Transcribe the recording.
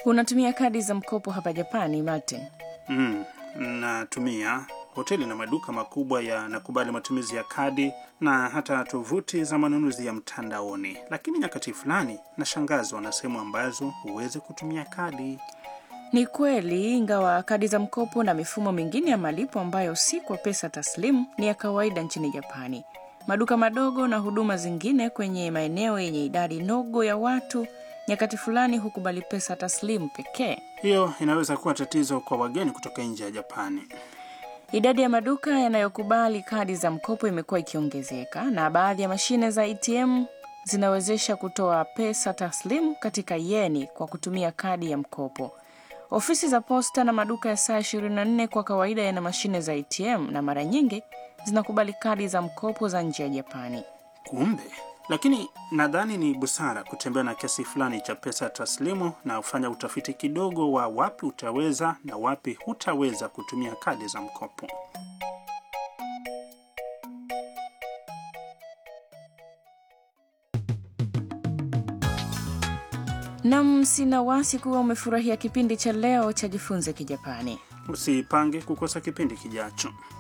Unatumia kadi za mkopo hapa Japani, Martin? Mm, natumia hoteli na maduka makubwa yanakubali matumizi ya kadi na hata tovuti za manunuzi ya mtandaoni, lakini nyakati fulani nashangazwa na sehemu ambazo huwezi kutumia kadi. Ni kweli, ingawa kadi za mkopo na mifumo mingine ya malipo ambayo si kwa pesa taslimu ni ya kawaida nchini Japani. Maduka madogo na huduma zingine kwenye maeneo yenye idadi ndogo ya watu nyakati fulani hukubali pesa taslimu pekee. Hiyo inaweza kuwa tatizo kwa wageni kutoka nje ya Japani. Idadi ya maduka yanayokubali kadi za mkopo imekuwa ikiongezeka na baadhi ya mashine za ATM zinawezesha kutoa pesa taslimu katika yeni kwa kutumia kadi ya mkopo. Ofisi za posta na maduka ya saa 24 kwa kawaida yana mashine za ATM na mara nyingi zinakubali kadi za mkopo za nje ya Japani. Kumbe, lakini nadhani ni busara kutembea na kiasi fulani cha pesa taslimu na kufanya utafiti kidogo wa wapi utaweza na wapi hutaweza kutumia kadi za mkopo. Nam, sina wasi kuwa umefurahia kipindi cha leo cha Jifunze Kijapani. Usipange kukosa kipindi kijacho.